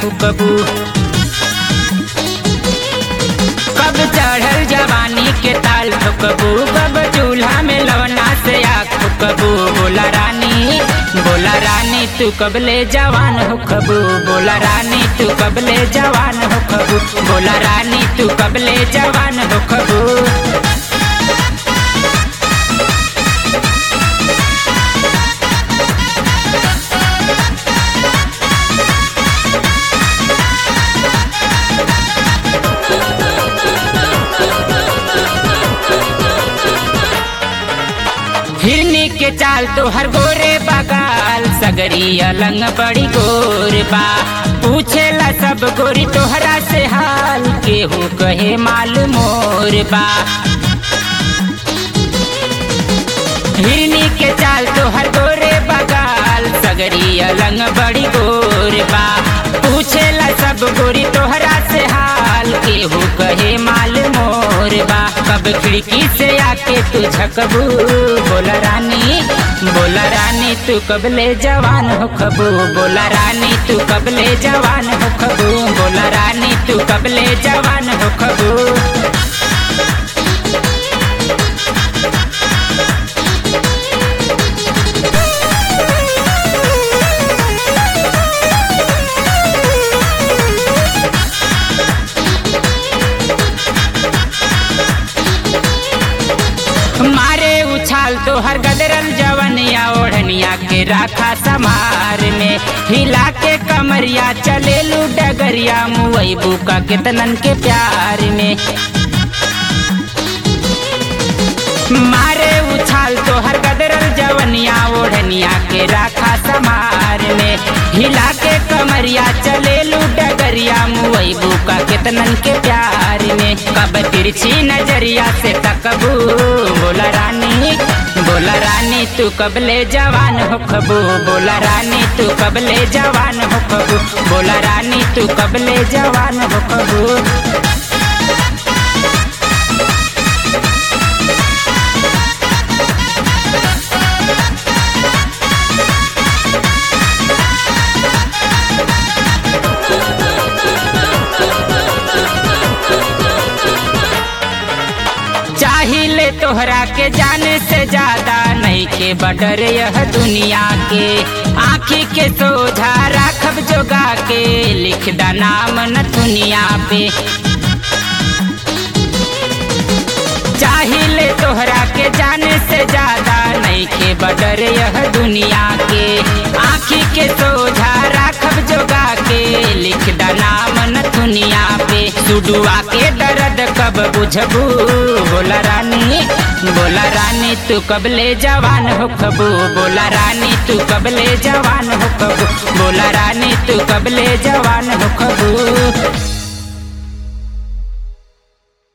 फुकबू कब चढ़ल जवानी के ताल ठोकबू कब चूल्हा में लवना से आग फुकबू बोला रानी बोला रानी तू कबले जवान हो खबू बोला रानी तू कबले जवान हो खबू बोला रानी तू कबले जवान हो खबू हिरनी के चाल तो हर गोरे बगाल सगरी अलंग बड़ी गोर बा पूछेला सब गोरी तोहरा से हाल केहू कहे माल मोर बा हिरनी के चाल तो हर गोरे बगाल सगरी अलंग बड़ी गोर बा पूछेला सब गोरी तोहरा से हाल केहू कहे माल मोर बा कब खिड़की से आके तू झकबू बोला रानी बोला रानी तू कबले जवान हो खबू बोला रानी तू कबले जवान हो खबू बोला रानी तू कबले जवान हो खबू मारे उछाल तो हर गदरल जवनिया ओढ़निया के राखा समार में हिला के कमरिया चले लू डगरिया मुई बुका कितनन के प्यार में मारे उछाल तो हर गदरल जवनिया ओढ़निया के राखा समार में हिला के कमरिया चले लू डगरिया मुई बुका कितनन के प्यार में कब तिरछी नजरिया से तकबू बोला रानी बोला रानी तू कबले जवान हो खबू बोला रानी तू कबले जवान हो खबू बोला रानी तू कबले जवान हो खबू चाहिए तोहरा के जाने से ज्यादा नहीं के बडर यह दुनिया के आँखी के सोझा राखब जोगा के लिख दा नाम न दुनिया पे चाहिए तोहरा के जाने से ज्यादा नहीं के बडर यह दुनिया के आँखी के सोझा राखब जोगा के लिख दा नाम न दुनिया पे सुडुआ के दर्द कब बुझबू बोला रानी बोला रानी तू कबले जवान हो खबू बोला रानी तू कबले जवान हो खबू बोला रानी तू कबले जवान हो खबू